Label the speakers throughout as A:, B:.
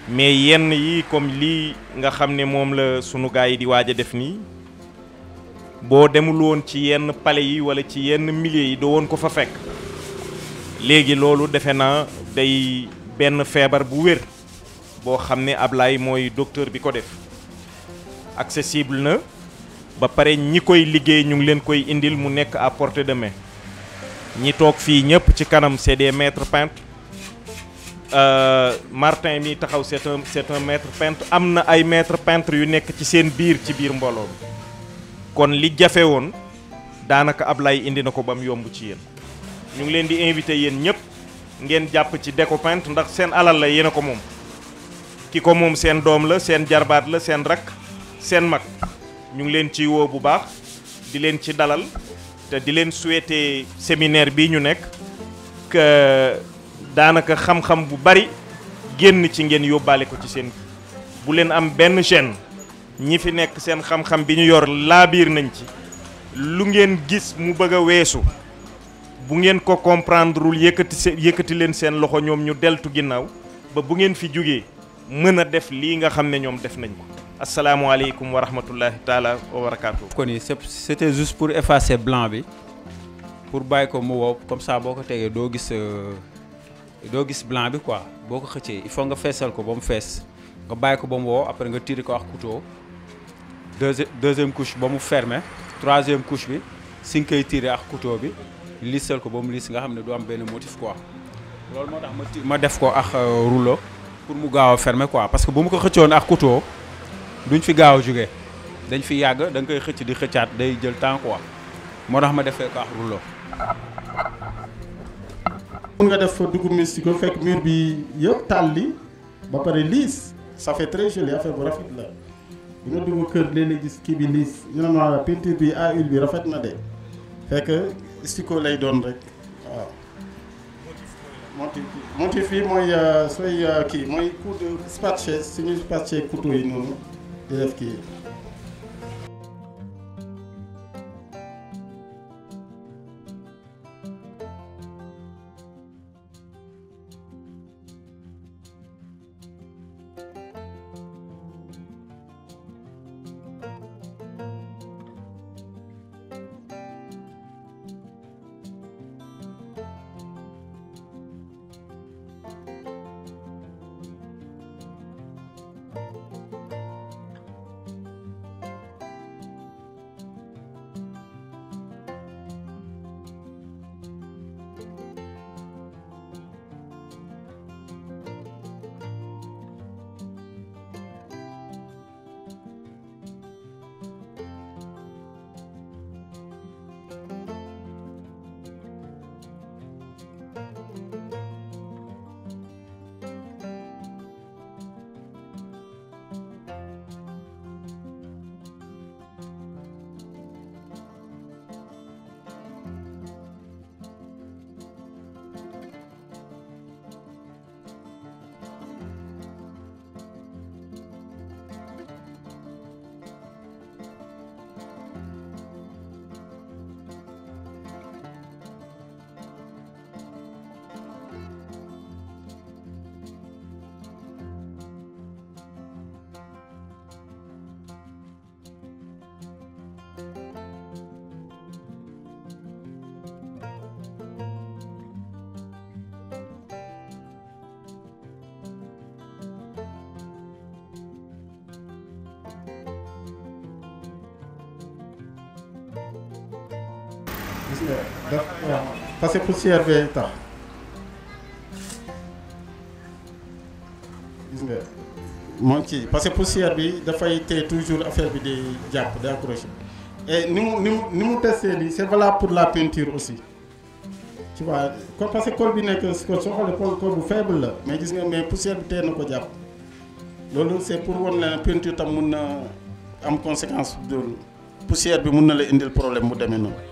A: mais yenn yi comme lii nga xam ne moom la sunu gars yi di waaj a def nii boo demul woon ci yenn palais yi wala ci yenn milieux yi doo woon ko fa fekk léegi loolu defe naa day benn feebar bu wér boo xam ne Ablaye mooy docteur bi ko def accessible na ba pare ñi koy liggéey ñu ngi leen koy indil mu nekk à portée de main ñi toog fii ñëpp ci kanam c'est des maîtres peintres Euh, Martin mi taxaw c'est un c'est un maître peintre am na ay maître peintre yu nekk ci seen biir ci biir mbooloo mi kon li jafe woon daanaka Ablaye indi na ko ba mu yomb ci yéen ñu ngi leen di invité yéen ñëpp ngeen jàpp ci déco peintre ndax seen alal la yéen a ko moom ki ko moom seen doom la seen jarbaat la seen rakk seen mag ñu ngi leen ci woo bu baax di leen ci dalal te di leen souhaiter séminaire bii ñu nekk que daanaka xam-xam bu bari génn ci ngeen yóbbaale ko ci seen bu leen am benn gêne ñi fi nekk seen xam-xam bi ñu yor laabiir nañ ci lu ngeen gis mu bëgg a weesu bu ngeen ko comprendrewul yëkkati se yëkkati leen seen loxo ñoom ñu deltu ginnaaw ba bu ngeen fi jógee mën a def lii nga xam ne ñoom def nañ ko asalaamualeykum wa rahmatullahi taala wa barakaatu.
B: kon ni c'est c'était juste pour effacer blanc bi pour bàyyi ko mu wow comme ça boo ko tegee doo gis doo gis blanc bi quoi boo ko xëccee il faut nga feesal ko ba mu fees nga bàyyi ko ba mu wow après nga tirer ko ak couteau deuxième deuxième couche ba mu fermé troisième couche bi si nga koy tirer ak couteau bi lissal ko ba mu liss nga xam ne du am benn motif quoi loolu moo tax ma ti ma def ko ak rouleau pour mu gaaw a fermer quoi parce que bu mu ko xëccoon ak couteau duñ fi gaaw a jógee dañ fi yàgg da nga koy xëcc di xëccaat day jël temps quoi moo tax ma defee ko ak rouleau.
C: mun nga def dugub mystique fekk mur bi yëpp tàlli ba pare liis ça fait très joli affaire bu rafet la bi nga dugg kër léeg-léeg gis kii bi liis ñu ne ma peinture bi à huile bi rafet na de fekk stico lay doon rek waaw. motif motif yi mooy sooy kii mooy coup de spatché suñuy spatché couteau yi noonu di def kii. gis nga daf waaw parce que poussière bee tax gis nga moo ci parce que poussière bi dafay téye toujours affaire bi di jàpp di accroché et ni mu ni mu ni mu testé nii c'est valable pour la peinture aussi tu vois ko parce que col bi nekk si col soo xoolee col col bu faible la mais gis nga mais poussière bi téye na ko jàpp loolu c'est pour wan la peinture tam mun na am conséquence de poussière bi mun na la indil problème mu demee noonu.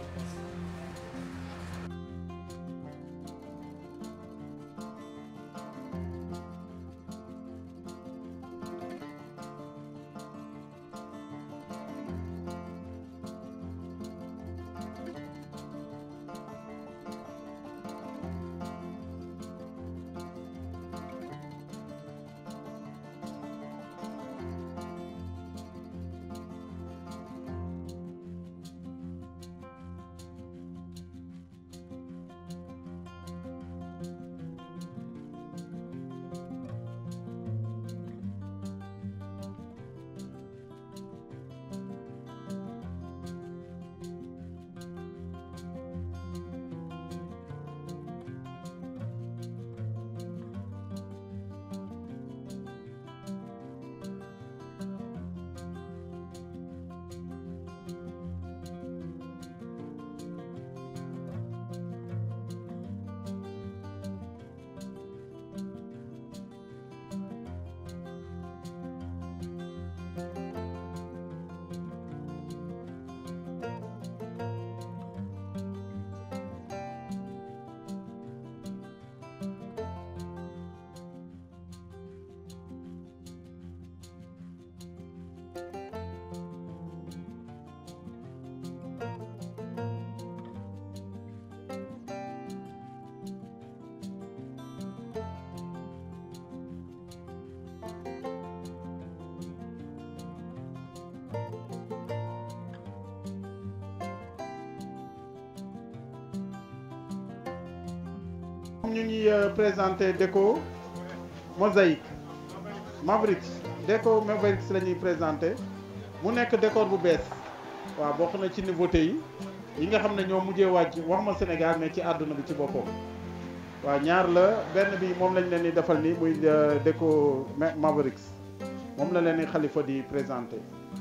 C: ñu ngi présenté déco mosaïque Mavericks déco Mavericks la ñuy présenté mu nekk décor bu bees waaw bokk na ci nouveauté yi yi nga xam ne ñoo mujjee wàcc wax ma Sénégal mais ci àdduna bi ci boppam waaw ñaar la benn bi moom lañ leen di defal ni muy déco Mavericks moom la leen di xalifa di présenté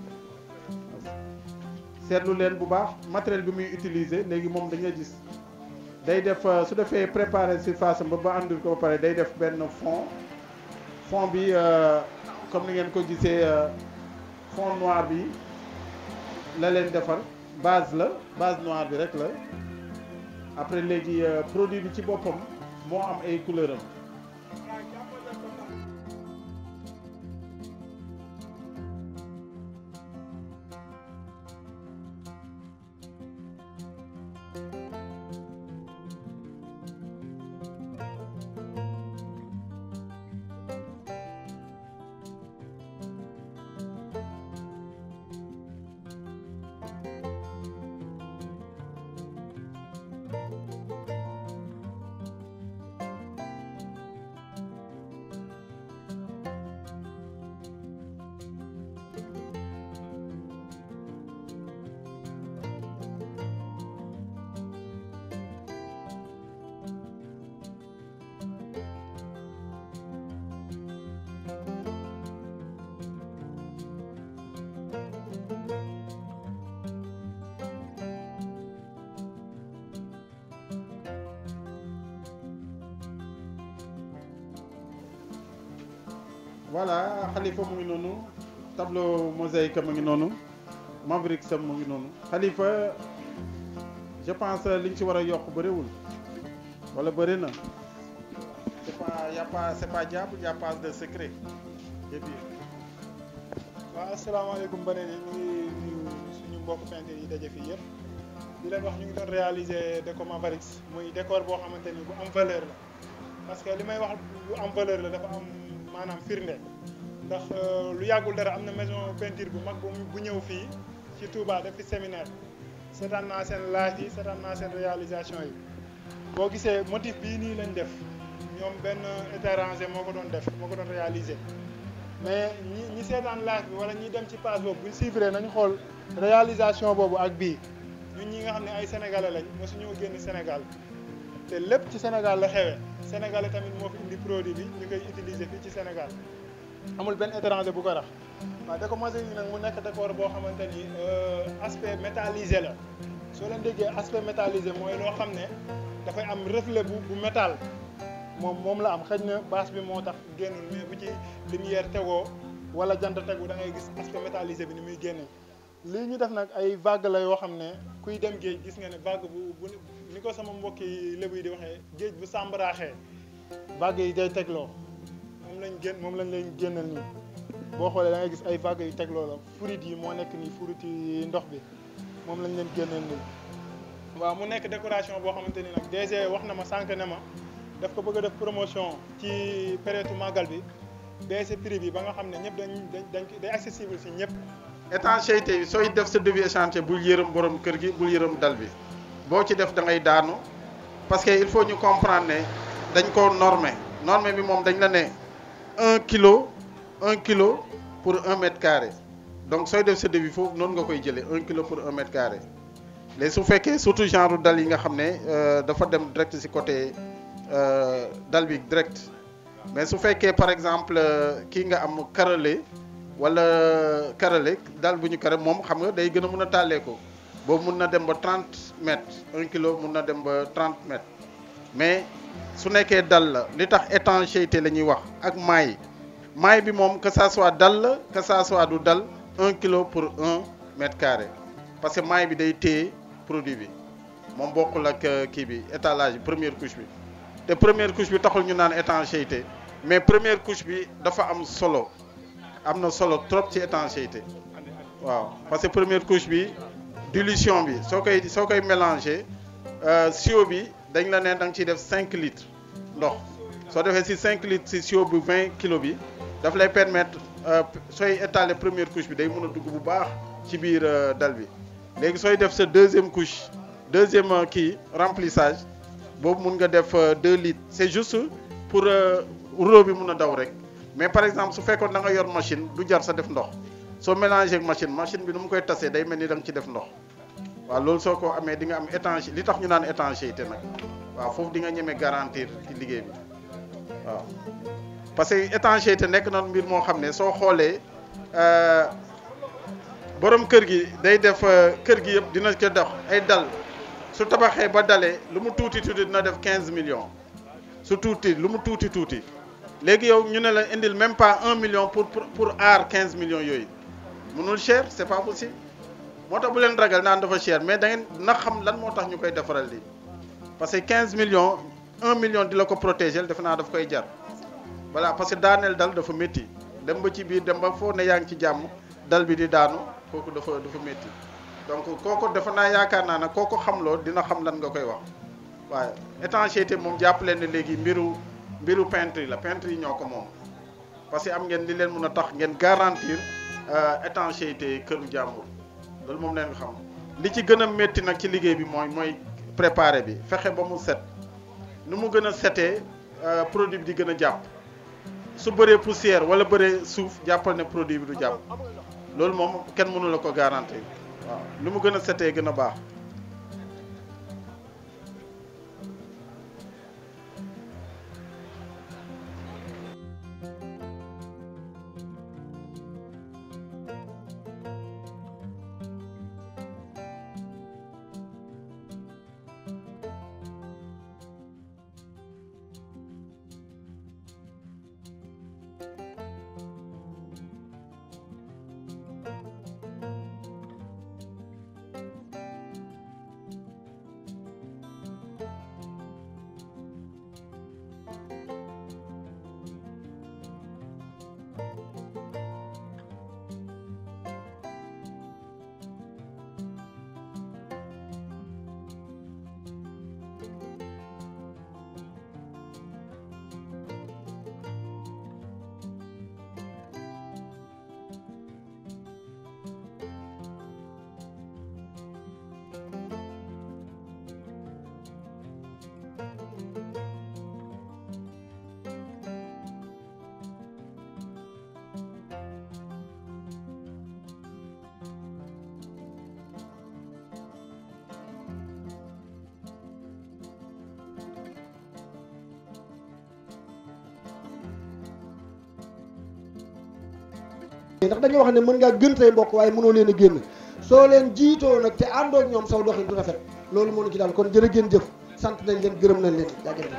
C: seetlu leen bu baax matériel bi muy utiliser léegi moom dañuy gis day def su defee préparer surface am ba ba àndul ko ba pare day def benn fond fond bi comme ni ngeen ko gisee fond noir bi la leen defar base la base noire bi rek la après léegi produit bi ci boppam moo am ay couleur am voilà Khalifa mu ngi noonu tableau mosaïque mu ngi noonu Mavericks mu ngi noonu Khalifa je pense liñ ci war a yokk bëriwul wala bëri na c'est pas y a pas c'est pas diable y a pas de secret et puis
D: waaw asalaamaaleykum ba ne ñu ngi nuyu suñu mbokk peintre yi daje fii yëpp di leen wax ñu ngi doon réaliser déco Mavericks muy décor boo xamante ni bu am valeur la parce que li may wax bu am valeur la dafa am maanaam firnde ndax lu yàggul dara am na maison peinture bu mag bu bu ñëw fii ci Touba def fi séminaire seetaan naa seen laaj yi seetaan naa seen réalisation yi boo gisee motif bii nii lañ def ñoom benn étranger moo ko doon def moo ko doon réaliser mais ñi ñi seetaan laaj bi wala ñi dem ci page boobu buñ suivre nañu xool réalisation boobu ak bii ñun ñi nga xam ne ay sénégalais lañ mosuñoo génn Sénégal te lépp ci Sénégal la xewee sénégalais tamit moo fi indi produit bi ñu koy utiliser fii ci Sénégal amul benn étranger bu ko rax waaw déco mosaïque yi nag mu nekk décor boo xamante ni aspect métallisé la soo leen déggee aspect métallisé mooy loo xam ne dafay am reflet bu bu métal moom moom la am xëy na bâche bi moo tax génnul mais bu ci lumière tegoo wala jant tegu da ngay gis aspect métallisé bi ni muy génne lii ñu def nag ay vague la yoo xam ne kuy dem géej gis nga ne vague bu bu ni ko sama mbokki lébu yi di waxee géej bu sàmbaraaxee vague yi day tegloo moom lañ génn moom lañ leen génnal nii boo xoolee da ngay gis ay vagues yu tegloo la furit yi moo nekk nii furit yi ndox bi moom lañ leen génnal nii waaw mu nekk décoration boo xamante ni nag DG wax na ma sànq ne ma daf ko bëgg a def promotion ci période màggal bi baissé prix bi ba nga xam ne ñëpp dañ dañ dañ day accessible si ñëpp
C: étanchéité bi sooy def sa devis échancé bul yërëm borom kër gi bul yërëm dal bi boo ci def da ngay daanu parce que il faut ñu comprendre ne dañ ko normé normé bi moom dañ la ne un kilo un kilo pour un mètre carré donc sooy def sa devis foofu noonu nga koy jëlee un kilo pour un mètre carré léegi su fekkee surtout genre dal yi nga xam ne dafa dem direct ci côté dal bi direct mais su fekkee par exemple kii nga am carrelé wala carrelé dal bu ñu carré moom xam nga day gën a mun a tàllee ko boobu mun na dem ba 30 mètres un kilo mun na dem ba 30 mètres mais su nekkee dal la li tax étanchéité la ñuy wax ak maille maille bi moom que ça soit dal la que ça soit du dal un kilo pour un mètre carré parce que maille bi day téye produit bi moom bokkul ak kii bi étalage bi première couche bi te première couche bi taxul ñu naan étanchéité mais première couche bi dafa am solo am na solo trop ci étanchéité waaw parce que première couche bi dilution bi soo koy soo koy mélangé sio bi dañ la ne da nga ciy def 5 litres ndox soo defee si 5 litres si sio bu 20 kilo bi daf lay permettre sooy étaler première couche bi day mën a dugg bu baax ci biir dal bi léegi sooy def sa deuxième couche deuxième kii remplissage boobu mun nga def 2 litres c'est juste pour rouleau bi mun a daw rek mais par exemple su fekkoon da nga yor machine du jar sa def ndox soo mélangé ak machine machine bi nu mu koy tasee day mel ni da nga ci def ndox waaw loolu soo ko amee di nga am étanché li tax ñu naan étanchéité nag waaw foofu di nga ñeme garantir ci liggéey bi waaw parce que étanchéité nekk na mbir moo xam ne soo xoolee borom kër gi day def kër gi yëpp dina ko dox ay dal su tabaxee ba dalee lu mu tuuti tuuti dina def 15 millions su tuuti lu mu tuuti tuuti léegi yow ñu ne la indil même pas 1 million pour pour pour aar 15 millions yooyu mënul cher c'est pas possible moo tax bu leen ragal naan dafa cher mais da ngeen na xam lan moo tax ñu koy defaral lii parce que 15 millions 1 million di la ko protéger defe naa daf koy jar voilà parce que daaneel dal dafa métti dem ba ci biir dem ba foo ne yaa ngi ci jàmm dal bi di daanu kooku dafa dafa métti donc kooku dafa naa yaakaar naa ne kooku xamloo dina xam lan nga koy wax waaye étanchéité moom jàpp leen ne léegi mbiru mbiru peintre la peintre yi ñoo ko moom parce que am ngeen li leen mën a tax ngeen garantir étanchéité këru jàmbur loolu moom leen xam li ci gën a métti nag ci liggéey bi mooy mooy préparé bi fexe ba mu set nu mu gën a setee produit bi di gën a jàpp su bëree poussière wala bëree suuf jàppal ne produit bi du jàpp loolu moom kenn mënu la ko garantir waaw lu mu gën a setee gën a baax
E: ndax dañoo wax ne mën ngaa gën say mbokk waaye mënoo leen a génn soo leen jiitoo nag te àndoo ak ñoom saw doxin du rafet loolu moo ñu ci daal kon jërë ngeen jëf sant nañ leen gërëm nañ leen jaajëf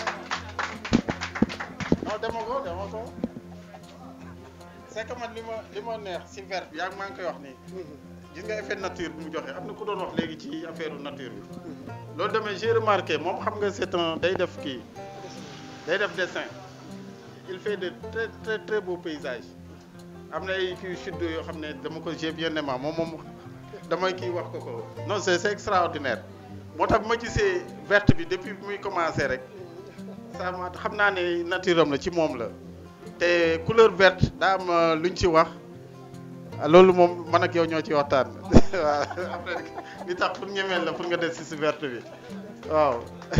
C: non dama ko dama ko c'est que man li ma li ma neex si vert bi yaa ngi maa ngi koy wax nii gis nga effet nature bi mu joxe am na ku doon wax léegi ci affaire nature bi loolu demee j'ai remarqué moom xam nga c'est un day def kii day def dessin il fait de très très très beaux paysages am na ay kii sud yoo xam ne dama ko j'ai bien aimé moom moom damay kii wax ko ko non c'est c'est extraordinaire moo tax bi ma gisee verte bi depuis bi muy commencé rek ça ma xam naa ne nature am la ci moom la te couleur verte daa am luñ ci wax loolu moom man ak yow ñoo ci waxtaan waaw après li tax pour ñemeel la pour nga des si si verte bi waaw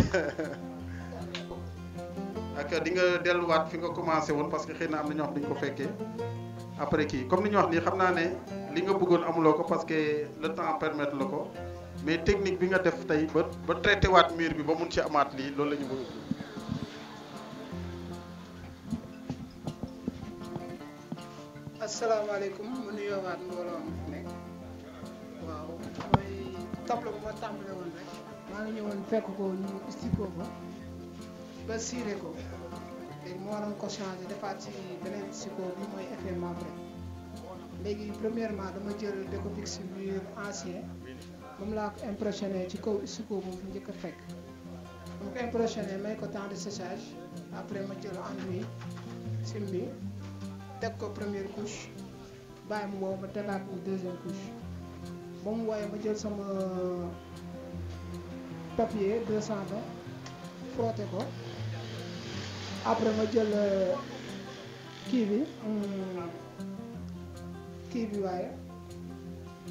C: ak di nga delluwaat fi nga commencé woon parce que xëy na am na ñoo xam dañu ko fekkee après kii comme ni ñu wax nii xam naa ne li nga bëggoon amuloo ko parce que le temps permettre la ko mais technique bi nga def tey ba ba traité waat mur bi ba mun ci amaat lii loolu la ñu bëgg.
F: asalaamaaleykum mu nuyoowaat mbooloo mi fi nekk waaw mooy tableau bu ma tàmbale woon rek maa ngi ñëwoon fekk ko ñu istikoo ko ba siire ko léegi moo waroon ko changé defaat ci beneen istikoo bi mooy effet marbre léegi premièrement dama jël décopix mur ancien moom laa ko impressionné ci kaw istikoo bu fi njëkk a fekk mu ko impressionné may ko temps de séchage après ma jël enduit simbi teg ko première couche bàyyi mu wow ma tegaat mu deuxième couche ba mu wooyee ma jël sama papier 220 frotté ko après ma jël kii bi kii bi waaye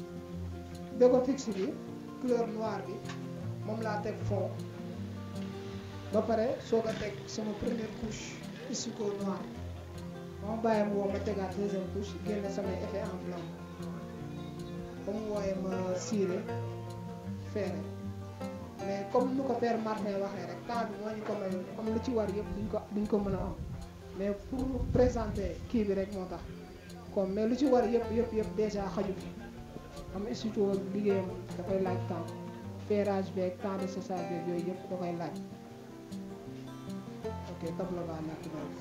F: déco fixe bi couleur noire bi moom laa teg fond ba pare soog a teg sama première couche icico noir ba ma bàyyi mu woo ma tegaat deuxième couche génne samay effet en blanc ba mu wooyee ma ciré feere mais comme nu ko père Martin waxee rek temps bi moo ñu ko mayoon comme lu ci war yëpp duñ ko duñ ko mën a am mais pour présenter kii bi rek moo tax comme mais lu ci war yëpp yëpp yëpp déjà xaju fi am institut liggéeyam dafay laaj temps ferrage beeg temps de séchage beeg yooyu yëpp da koy laaj ok tableau baa nekk noonu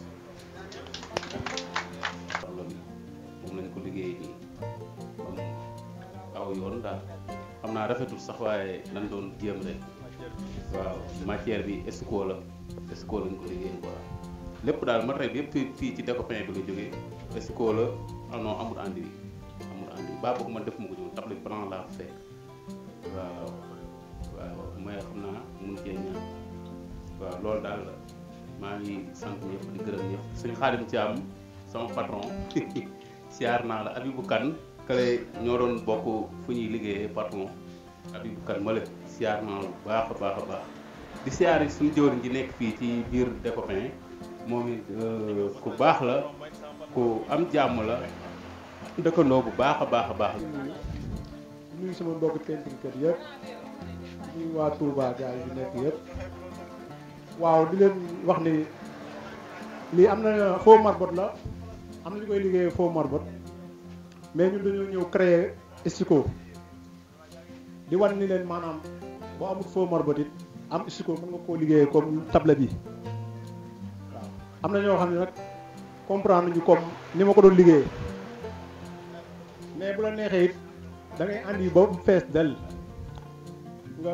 G: tableau bi moom lañ ko liggéey nii ba mu aw yoon daal xam naa rafetul sax waaye dañ doon jéem rek waaw matière bi esco la esco lañ ko liggéey quoi lépp daal matériel bi yëpp fii fii ci découpin bi la jógee esco la ah non amul andi bi amul andi baa boog man def ma ko jóg tableau bi blanc laa fekk waaw waaw mooy xam naa mun cee ñaan waaw loolu daal maa ngi sant ñëpp di gërëm ñëpp suñu xaadim ci am sama patron siyaar naa la Abibou Kane kale ñoo doon bokk fu ñuy liggéeyee patron Abibou Kane ma la siyaar naa la bu baax a baax a baax di siyaar yi suñu jëwriñ ji nekk fii ci biir Décopain moom it ku baax la ku am jàmm la dëkkandoo bu baax a baax a baax
H: nuyu sama mbokk peinture kër yëpp nuyu waa Touba gars yi nekk yëpp waaw di leen wax ni lii am na faux marbotte la am na ñu koy liggéeyee faux marbotte mais ñun dañoo ñëw créer stico di wan ni leen maanaam boo amul faux marbotte it am stico mën nga koo liggéeyee comme table bi waaw am na ñoo xam ne nag comprendre ñu comme ni ma ko doon liggéeyee mais bu la neexee it da ngay andi ba mu fees del nga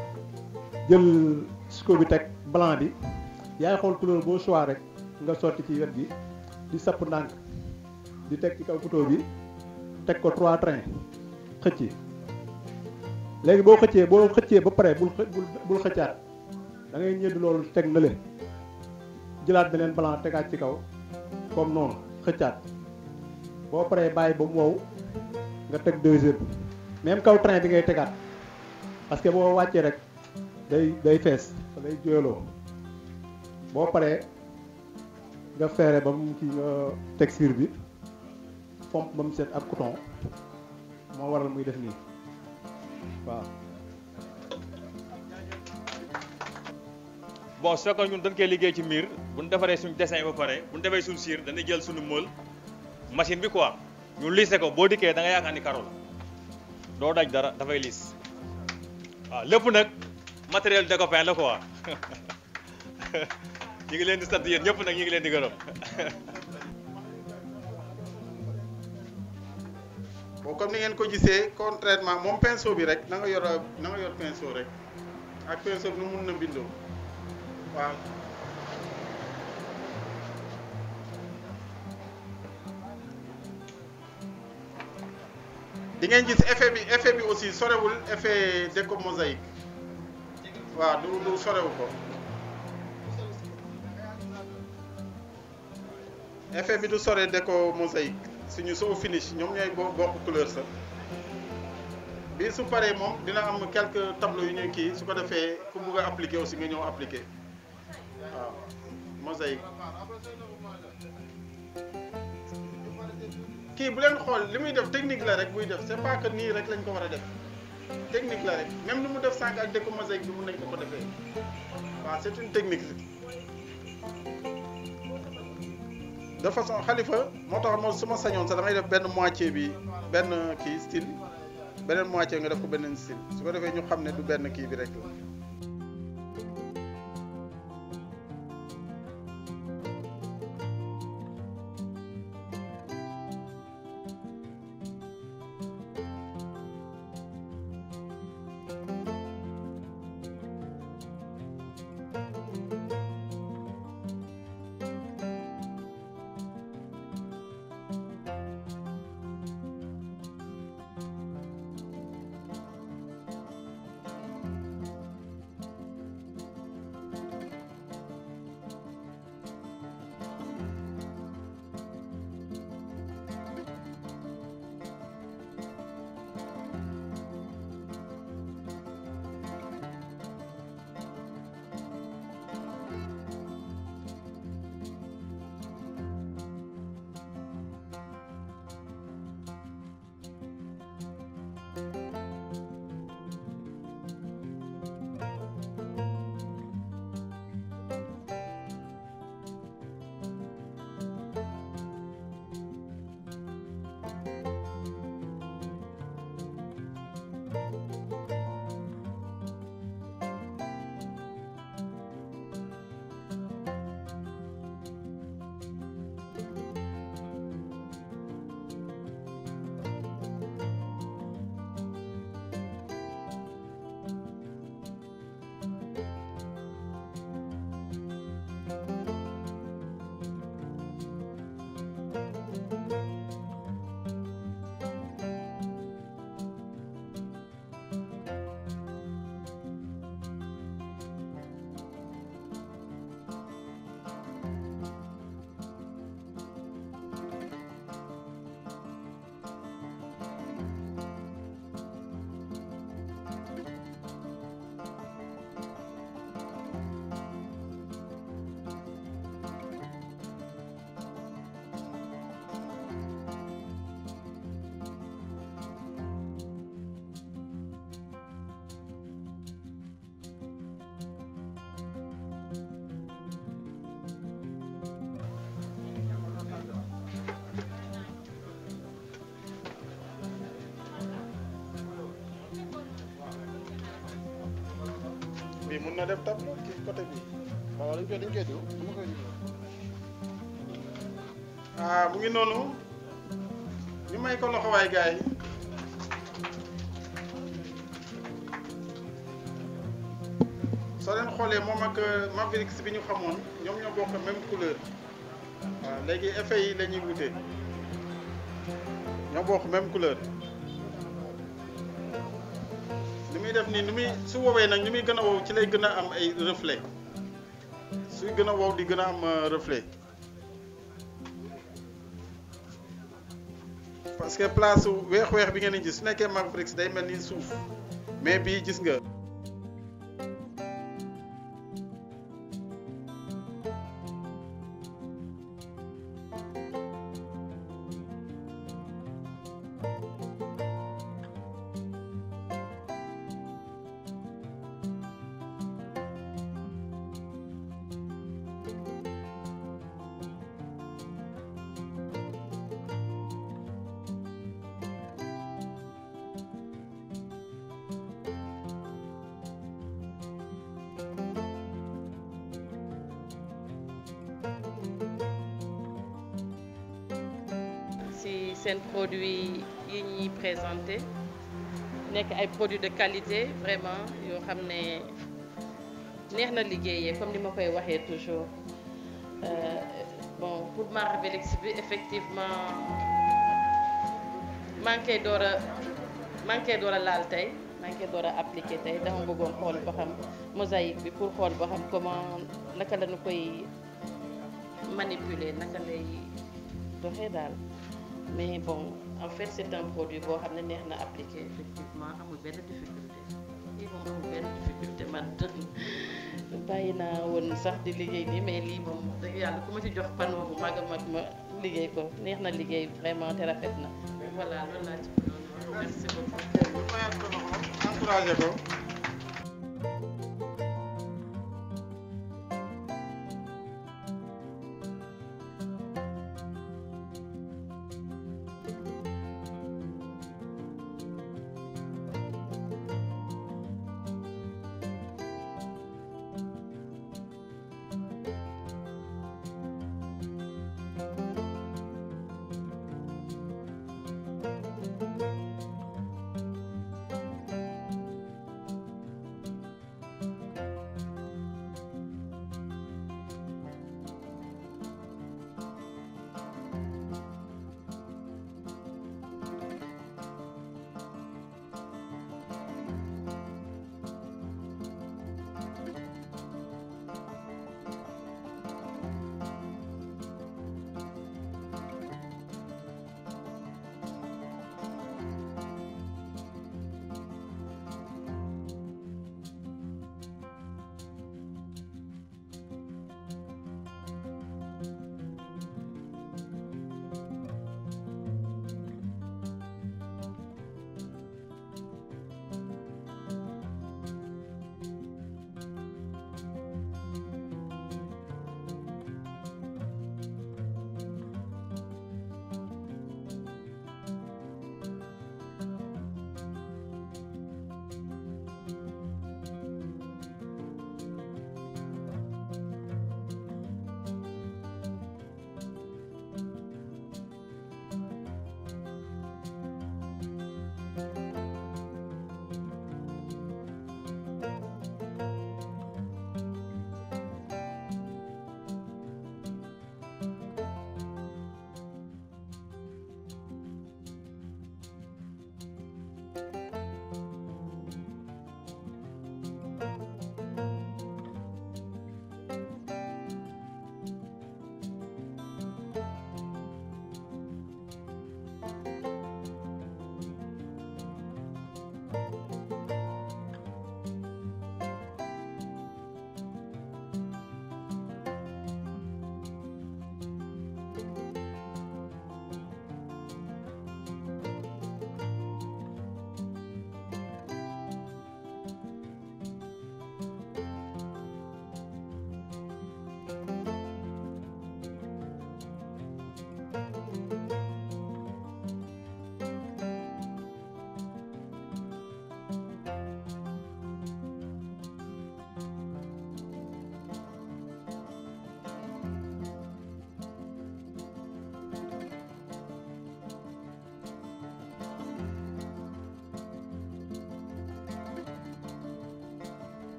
H: jël stico bi teg blanc bi yaay xool couleur boo choix rek nga sotti ci wet gi di sapp ndànk di teg ci kaw couteau bi teg ko trois trains xëcc léegi boo xëccee boo xëccee ba pare bul bul bul xëccaat da ngay ñëdd loolu teg na le jëlaat beneen blanc tegaat ci kaw comme noonu xëccaat boo paree bàyyi ba mu wow nga teg deuxième même kaw train bi ngay tegaat parce que boo wàccee rek day day fees day jooyloo boo paree nga feere ba mu kii nga texture bi pompe ba mu set ak coton moo waral muy def nii waaw
I: bon su fekkoon ñun dañ koy liggéey ci miir bu ñu defaree suñu dessin ba pare bu ñu defee suñu cire dañuy jël suñu moule machine bi quoi ñu lissé ko boo dikkee da nga yaakaar ni karo la doo daj dara dafay liis waaw lépp nag matériel découpin la quoi ñu ngi leen di sant yéen ñëpp nag ñu ngi leen di gërëm.
C: bon comme ni ngeen ko gisee contrairement moom pinceau bi rek na nga yor na nga yor pinceau rek ak pinceau bi nu mun na bindoo waaw. di ngeen gis effet bi effet bi aussi sorewul effet déco mosaïque waaw du du sorewu ko effet bi du sore déco mosaïque suñu soo finish ñoom ñooy bo bokk couleur sa bi su paree moom dina am quelques tableaux yu ñuy kii su ko defee ku bugg a appliquer aussi nga ñëw appliquer waaw mosaïque kii bu leen xool li muy def technique la rek buy def c'est pas que nii rek lañ ko war a def technique la rek même ni mu def sànq ak déco mosaïque bi mun nañ ko ko defee waaw c'est une technique de façon xalifa moo tax moo su ma sañoon sax damay def benn moitié bi benn kii style beneen moitié nga def ko beneen style su ko defee ñu xam ne du benn kii bi rek la bii mun na def tableau ci côté bi
J: waaw dañ koy dañ koy diw dama koy diw
C: ah mu ngi noonu ñu may ko loxo waay gars yi soo leen xoolee moom ak Mavericks bi ñu xamoon ñoom ñoo bokk même couleur waaw léegi effet yi la ñuy wute ñoo bokk même couleur ni muy def nii ni muy su woowee nag ni muy gën a wow ci lay gën a am ay reflet suy gën a wow di gën a am euh, reflet parce que place su weex-weex bi ngeen di gis su nekkee Mavericks day mel ni suuf mais bii gis nga.
K: si seen produit yi ñuy présenté nekk ay produits de qualité vraiment yoo xam ne neex na liggéeyee comme ni ma koy waxee toujours Euh, bon pour Maravélix bi effectivement maa ngi koy door a maa ngi koy door a laal tey maa ngi koy door a appliqué tey dama bëggoon xool ba xam mosaïque bi pour xool ba xam comment naka la ñu koy manipuler naka lay doxee daal mais bon en fait c'est un produit boo xam ne neex na appliqué effectivement amul benn difficulté lii moom amul benn difficulté man bàyyi naa woon sax di liggéey nii mais lii moom dëgg yàlla ku ma ci jox panneau bu mag a mag ma liggéey ko neex na liggéey vraiment te rafet na voilà loolu laa ci bëggoon wax merci beaucoup.
C: encouragé ko.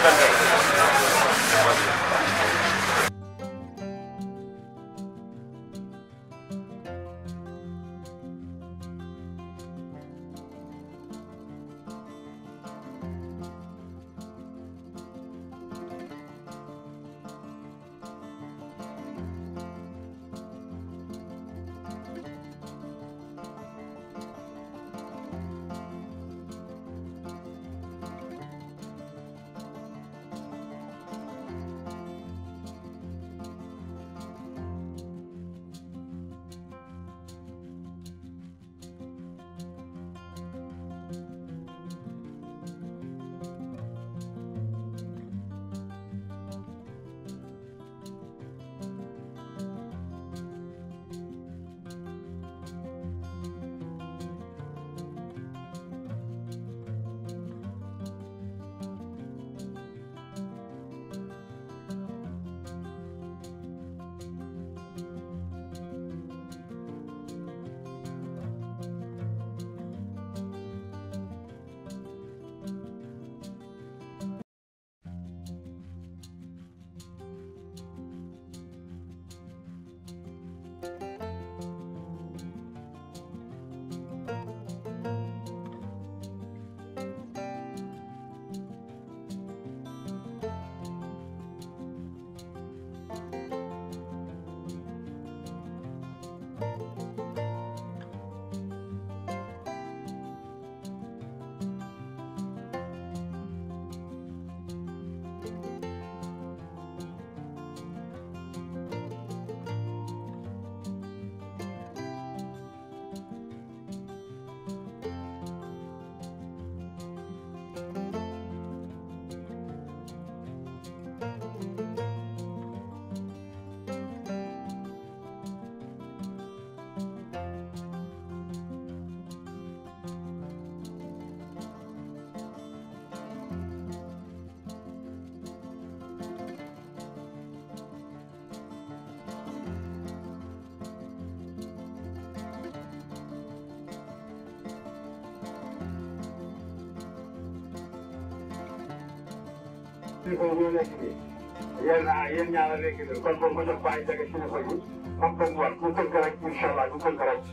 L: kilifa yi ñoo nekk nii yéen ah yéen ñaar a nekk nii kon boobu ma jox bàyyi jaga kilifa yi comme comme war ñu tënk rek incha allah ñu tënk rek.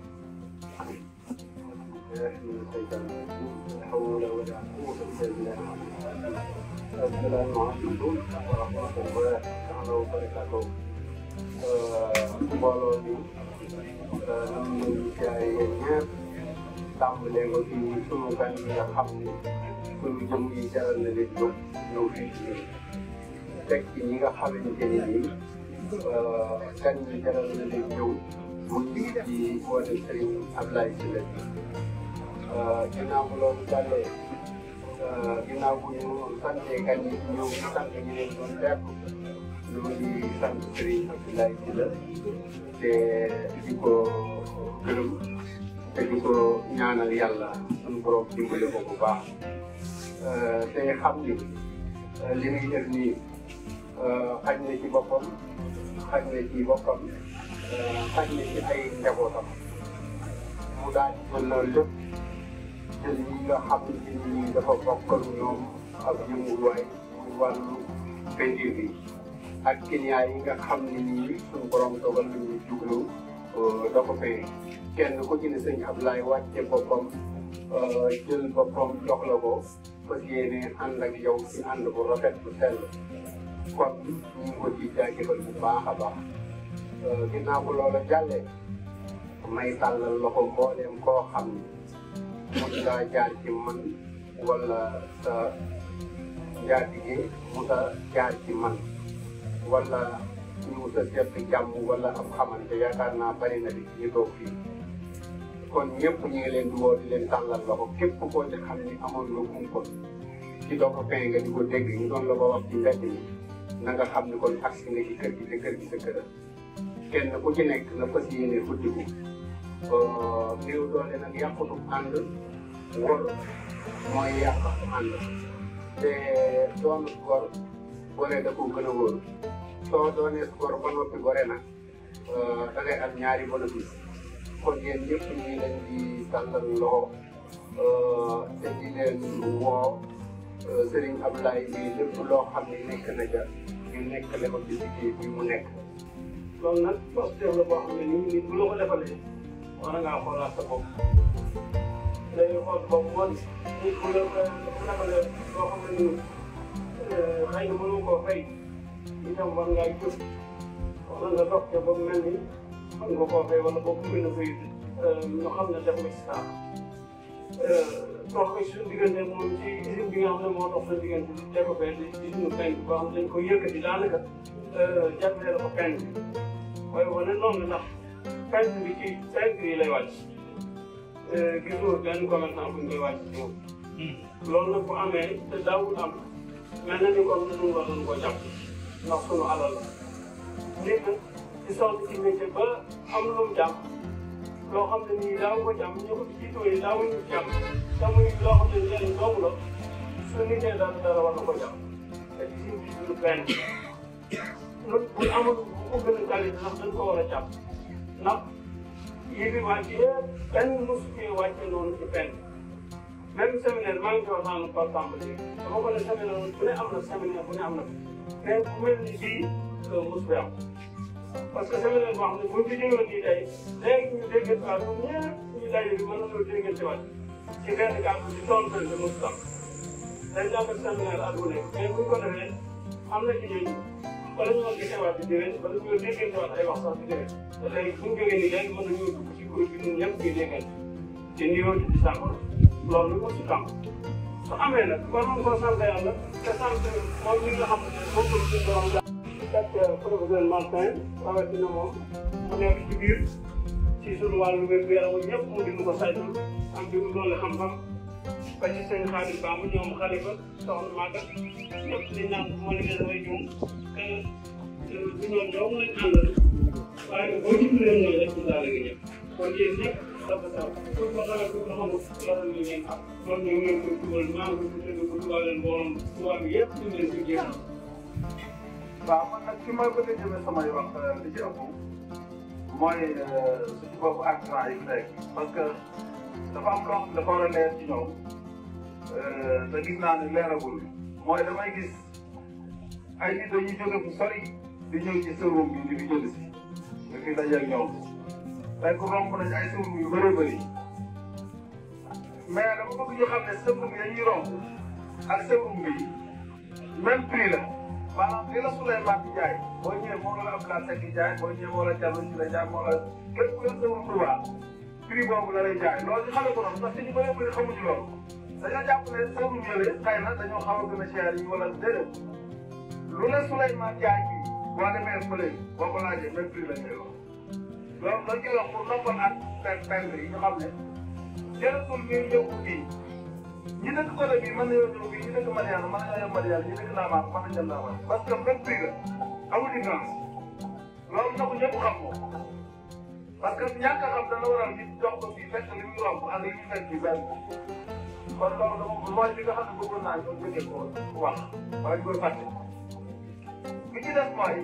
L: mbooloo mi ñu ngi jaay yéen ñëpp tàmbalee ko ci sunu gan yi nga xam ni sunu jëm yi jaral na leen jóg ñëw fii ci ñun teg ci ñi nga xamante ni nii gan yi jaral na leen ñëw mu ngi ci woote Serigne Ablaye Sylla bi ginnaaw bu loolu jàllee ginnaaw bu ñu santee gan yi ñëw ñu sant ñu leen doon def ñu ngi sant Serigne Ablaye Sylla te di ko gërëm te di ko ñaanal yàlla suñu borom dimbale ko bu baax te xam ni li muy def nii xaj na ci boppam xaj na ci boppam xaj na ci ay njabootam mu daal di jël loolu lépp jël yi nga xam ni dafa bokkal ñoom ak yënguwaay muy wàllu pendir bi ak client yi nga xam ne nii suñu borom dogal nañu jublu da ko fay kenn ku ci ne sëñ Ablaye wàcce boppam jël boppam jox la ko fas yéene ànd ak yow ci ànd bu rafet bu sell kon ñu ngi ko ci jaajëfal bu baax a baax ginnaaw bu loola jàllee may tàllal loxo mbooleem koo xam ni mun ngaa jaar ci man wala sa njaatige mu sa jaar ci man wala ñu sa seet jàmm wala am xamante yaakaar naa bari na di ñu toog fii kon ñëpp ñu ngi leen di woo di leen tàllal loxo képp koo ci xam ni amoon lu umpoon ci doog a fay nga di ko dégg ñu doon la ko wax ci mbedd mi na nga xam ni kon agsi nga ci kër gi te kër gi sa kër kenn ku ci nekk na fas yéene futtiku néew doole nag yàqutu ànd ngor mooy yàq ànd te doon gor gore da ko gën a wóor soo doonee gor ba noppi gore nag da ngay am ñaari bénéfice kon yéen ñëpp ñu ngi leen di tàllal loxo te di leen woo Serigne Abdoulaye bi lépp loo xam ne nekk na ja ñu nekkale ko ci liggéey bi mu nekk loolu nag posture la boo xam ne nii nit bu la ko defalee war ngaa xoolaat sa bopp day xool bopp woon nit bu la bu defalee loo xam ne nii xëy na mënu koo fay itam war ngaa jóg wala nga dox ca ba mu mel ni mën nga koo fay wala boo ko mën a fay ñu xam ne def nga ci saa dox ko suñu diggante moom ci usine bi nga xam ne moo dox sa diggante def ko fee di usine penk boo xam ne dañ ko yëkkati daanaka jagleel ko penk bi waaye wane noonu ndax penk bi ci penk yi lay wàcc gisoo benn commerçant bu ñu koy wàcc ci moom loolu nag bu amee te daawul am mel na ni kon ñun war nañu ko jàpp ndax sunu alal la nit nag di sonn ci métier ba am lu mu jàpp loo xam ne nii daaw ko jàmm ñu ko ci jiitu yi daawuñu jàmm te muy loo xam ne njëriñ doomu la su nitee dara dara war na ko jàmm te ci suñu suñu benn ñun bu amul bu ko gën a qualité ndax dañ ko war a jàpp ndax yi bi wàcc yëpp benn mosu cee wàcce noonu ci benn même séminaire maa ngi ci waxtaan par exemple léegi dama ko ne séminaire bu ne am na séminaire bu ne am na mais bu mel ni bii mos bi am parce que séminaire boo xam ne buñ ci jógoon nii tey léegi ñu déggante waat ñoom ñëpp ñu daje bi mën nañoo déggante waat ci benn kàddu ci tool benn de mos am day jàngal séminaire at bu nekk mais buñ ko defee am na ci ñooñu bala ñu doon gisewaat di déwén bala ñu doon déggante waat ay wax sax di déwén te léegi buñ jógee nii léegi mën nañoo dugg ci groupe bi ñun ñëpp ñuy déggante te niveau di sàkko loolu lu ko ci kam su amee nag war nañ koo sant yàlla te sant moom ñi nga xam ne moom la suñu borom fekk professeur Martin rawatina moom mu nekk ci biir ci suñu wàllu wér-gu-yaram ñëpp mu di mu ko saytul am bi mu doole xam-xam ba ci seen xaalis ba mu ñoom xalifa soxna Maga ñëpp di naan bu ma liggéey damay juum te du ñoom ñoom lañ àndal waaye boo ci tuddee mooy rek ñu daal di ñëpp kon yéen ñëpp dafa taw pour ko xamee pour ko xamul loolu ñu ngeen xam loolu ñu ngeen koy dugal maa ngi ko tudd ko dugal leen borom tubaab bi yëpp ñu leen ko jéem
M: waaw man nag fi ma bëgg a jëmee samay wax li ci ëpp mooy suñu bopp artisan yi fi nekk parce que dafa am loo xam ne dafa war a leer ci ñoom te gis naa ne leeragul mooy damay gis ay nit dañuy jóge fu sori di ñëw ci showroom bi di fi jënd si nga fi daje ak ñoom fekk romb nañ ay showroom yu bëree bëri mais dama bëgg ñu xam ne showroom yi dañuy romb ak showroom bi même prix la. maanaam li la Souleymane di jaay boo ñëwee moo la Abdoulaye Seck di jaay boo ñëwee moo la Diallo si la jaay moo la képp ku yor sa Touba prix boobu la lay jaay loolu ñu xamee ko noonu parce que ñu bëree bëri xamuñu loolu dañoo jàpp ne sëru ñële xëy na dañoo xaw a gën a cher yi wala déedéet lu la Souleymane jaay bi boo demee fële boo ko laajee même prix la ñuy wax loolu dañ koy wax pour noppal ak pen pen yi ñu xam ne jërëtul ñuy ñëw fii ñi dëkk côté bii mën nañoo ñëw fii ñi dëkk Mariana mën nañoo yem Mariana ñi dëkk Naamaar mën nañu dem Naamaar parce que même prix la amul différence loolu na ko ñëpp xam ko parce que ñàkk a xam dana waral nit jox ko fii fekk li muy romb ak li muy fekk fii benn kon loolu dama mooy li nga xam ne bëggoon naa ñoo jógee ko wax wala ñu koy fàtte bi ci def mooy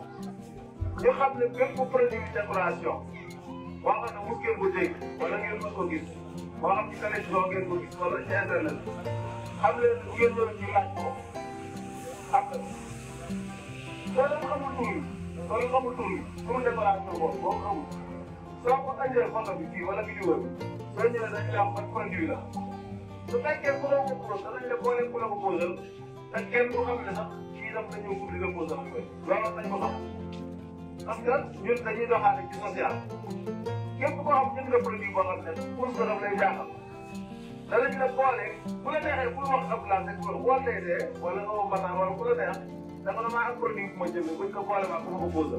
M: ñu xam ne bépp produit décoration boo xam ne mos ngeen ko dégg wala ngeen mos ko gis moo xam ci télévision ngeen ko gis wala ci internet xam leen bu ngeen ñëwee ñu laaj ko xam nga soo leen xamul tur yi soo leen xamul tur yi tur décoration boobu boo xamul soo ko andee photo bi fii wala vidéo bi soo ñëwee dañ koy am ban produit la su fekkee ku la ko posé danañ la boole ku la ko posé te kenn du xam ne sax kii daf la ñëw pour di la posé am koy loolu nañ ko xam parce que ñun dañuy doxaale ci social képp koo xam jënd nga produit boo xam ne pour que daf lay jaaxal danañ la boole bu la neexee pour wax ab laaj rek wala woo tey dee wala nga woo Matar wala ku la neex dafa la maa am produit bu ma jënd buñ ko boole maa ko ma ko posé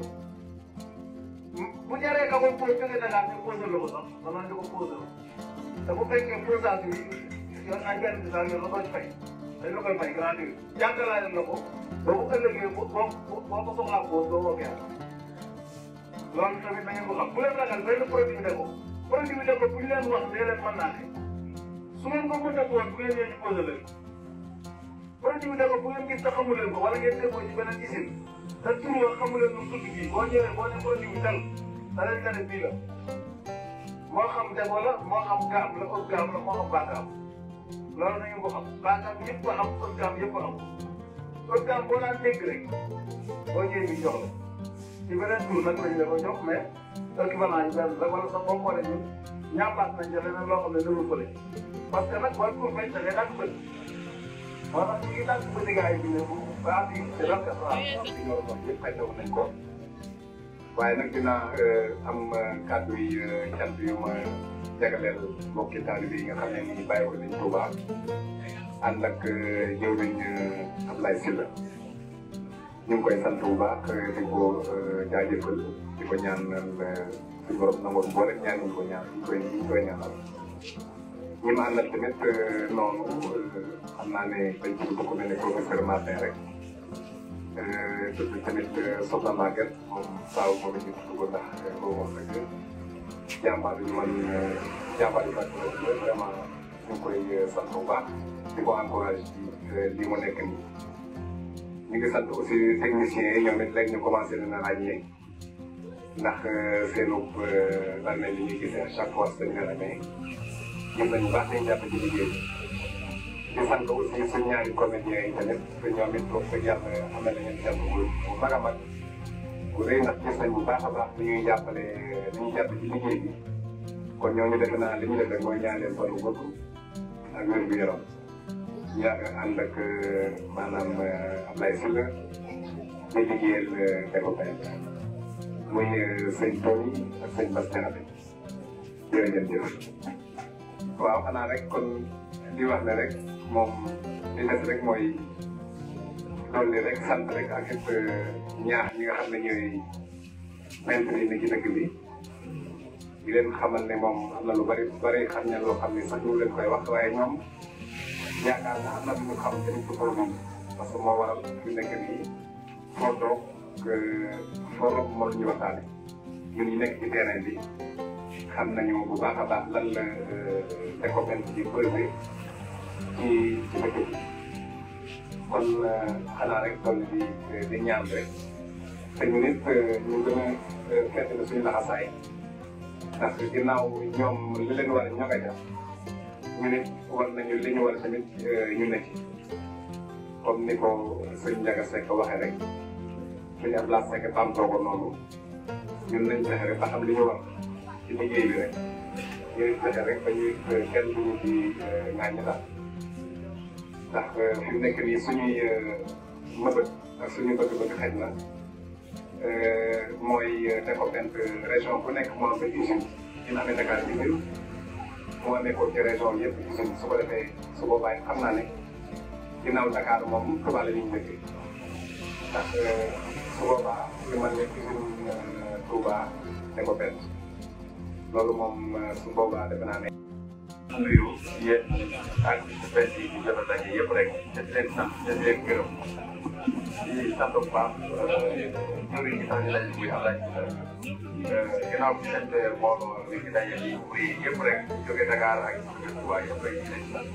M: bu jaree ka ko posé jógee Dakar ñu posé la ko sax danañ la ko posé te bu fekkee posage bi yoon ay benn bi sax yoon la koy fay dañ la koy fay gratuit jàngalaale la ko ba bu ëllëgee boo boo boo ko soxlaa pose doo ko kenn loolu tamit da ngeen ko xam bu leen ragal benn produit de ko produit de ko bu ñu leen wax nee leen mën naa ne su ngeen ko mën a woon bu ngeen ñëwee ñu posé leen produit de ko bu ngeen gis te xamu leen ko wala ngeen déggoo ci beneen usine te tur wa xamu leen nu mu tudd bii boo ñëwee boo ne produit bi tel da leen nga ne bii la moo xam def la moo xam gaam la ëpp gaam la moo xam baa gaam loolu nañu ko xam baagaam yëpp a am ëggaam yëpp a am ëggaam boo daan dégg rek boo ñëwee ñu jox la ci beneen tur nag lañ la ko jox mais équivalent yi benn la wala sax boo xoolee ñun ñaapaat nañ ca leneen loo xam ne dëgul fële parce que nag wàllu tur bañ da ngay daan bët moo tax ñu ngi daan bëti gars yi ne bu baax yi di rafet waaw di ñor wax yëpp xëy na nañ ko waaye nag dinaa am kàddu yi cant yu ma jagleel mbokki taalibe yi nga xam ne nii bàyyi ko nañ Touba ànd ak jëwriñ Ablaye Sylla ñu ngi koy sant bu baax di ko jaajëfal di ko ñaanal suñu borom nangoon boole ñaan ñu ko ñaan ñu koy ñu koy ñaanal ñi ma àndal tamit noonu xam naa ne dañ ci bokk mel ne professeur Martin rek tudd tamit Soxna Maguette moom saaw moom it ñu tudd ko ndax boobu moom rek jàmbaar yu man jàmbaar yu baax la vraiment ñu ngi koy sant bu baax di ko encouragé ci lii mu nekk nii. ñu ngi sant aussi techniciens yi ñoom it léegi ñu commencé leen a ràññee ndax seenu lan la ñuy gisee à chaque fois dañu leen a may ñoom dañu baax dañu jàpp ci liggéey di sant aussi suñu ñaari comédiens yi tamit te ñoom it wax dëgg yàlla am na leen jàpp bu bu mag a mag bu rëy ndax gis nañ bu baax a baax ni ñuy jàppale ni ñuy jàpp ci liggéey bi kon ñooñu defe naa li ñu def rek mooy ñaan leen fan bu gudd ak wér gu yaram yàgg ànd ak maanaam Ablaye Sylla muy liggéeyal développement muy sëñ Tony ak sëñ Bass Diakhaté jërëjëf waaw xanaa rek kon di wax ne rek moom li des rek mooy dolli rek sant rek ak it ñaax ñi nga xam ne ñooy maître yi ne ci dëkk bi di leen xamal ne moom am na lu bari bari xam ne loo xam ne sax ñu leen koy wax waaye ñoom yaakaar naa am na lu ñu xam te ci produit parce que moo waral fi nekk nii foo toog foo romb moo ñu waxtaane ñun ñu nekk ci terrain bi xam nañu bu baax a baax lan la découverte ci pesé ci ci dëkk bi kon xanaa rek toll di di ñaan rek te ñu nit ñu gën a fett la suñu laxasaay ndax ginnaaw ñoom li leen war a ñoo koy def ñu nit war nañu li ñu war a tamit ñu nekk comme ni ko sëñ Ndiaga Seck waxee rek suñu Abdoulaye Seck bamtoo ko noonu ñun nañ fexe rek ba xam li ñu war ci liggéey bi rek ñu fexe rek ba ñuy kenn duñu ci ŋàññi daal ndax fi mu nekk nii suñuy mëbët ak suñu bëgg-bëgg xëj na mooy découverte région bu nekk moo am benn usine dina amee Dakar bi biir moo nekkoon ci région yëpp usine su ko defee su boobaa xam naa ne ginnaaw Dakar moom Touba la ñuy dëkk ndax su boobaa li man ne usine Touba découverte loolu moom su boobaa defe naa ne. nuyu yéen ak benn yi di jot a daje yëpp rek te di leen sant te di leen gërëm di sant bu baax ñëw yi sax di daje muy Ablaye Sylla ginnaaw bi sant mbooloo li ci daje yi muy yëpp rek jóge Dakar ak jóge Touba yëpp rek di leen sant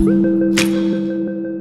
N: Thank you.